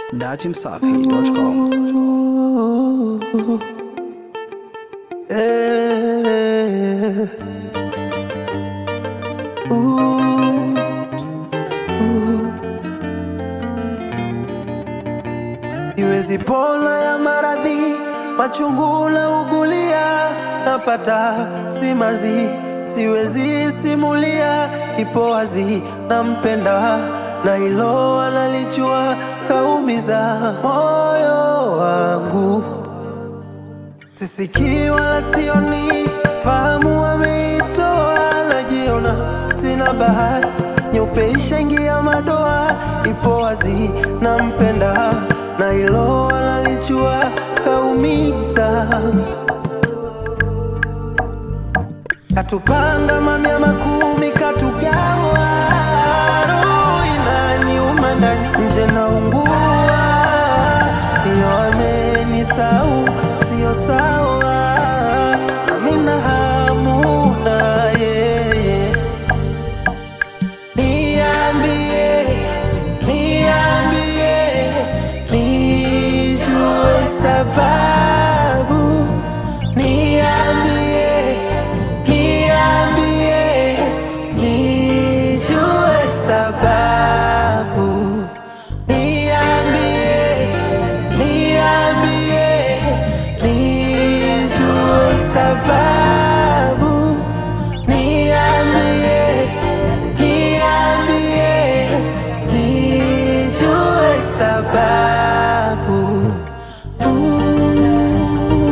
datimsafi.com. Eh. Ooh. Ooh. Iwezi pona ya maradhi machungu na ugulia napata simazi siwezi simulia ipo wazi nampenda na hilo analijua kaumiza moyo wangu sisikii wala sioni, fahamu wameitoa, najiona sina bahati, nyeupe ishaingia madoa, ipo wazi nampenda, na hilo analijua, kaumiza katupanga mamia makumi katugawa, roho inaniuma ndani, nje naungua, iyo amenisau sio sawa, amina hamu na yeye Niambie, niambie, nijue sababu. Niambie, niambie, nijue sababu. Niambie, niambie, nijue sababu. Niambie, niambie, nijue sababu. Ooh.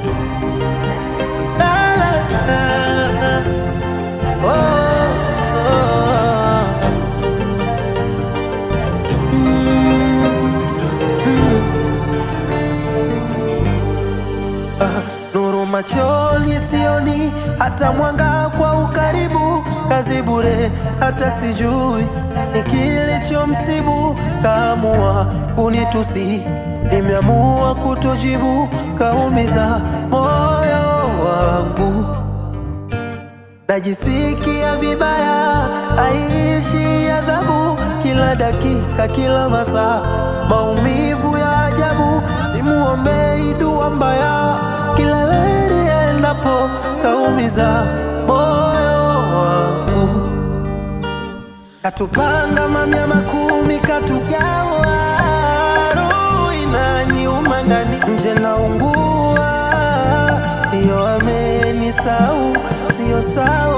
La, la, la, la. Oh, oh. Ah, nuru machoni sioni, hata mwanga kwa ukaribu, kazi bure, hata sijui ni kilichomsibu. Kaamua kunitusi, nimeamua kutojibu, kaumiza moyo wangu najisikia vibaya, aishi adhabu kila dakika, kila masaa, maumivu ya ajabu. Simuombei dua mbaya, kila leli endapo kaumiza moyo wangu. Katupanga mamia makumi, katugawa, roho inaniuma ndani, nje naungua, iyo amenisau sio sawa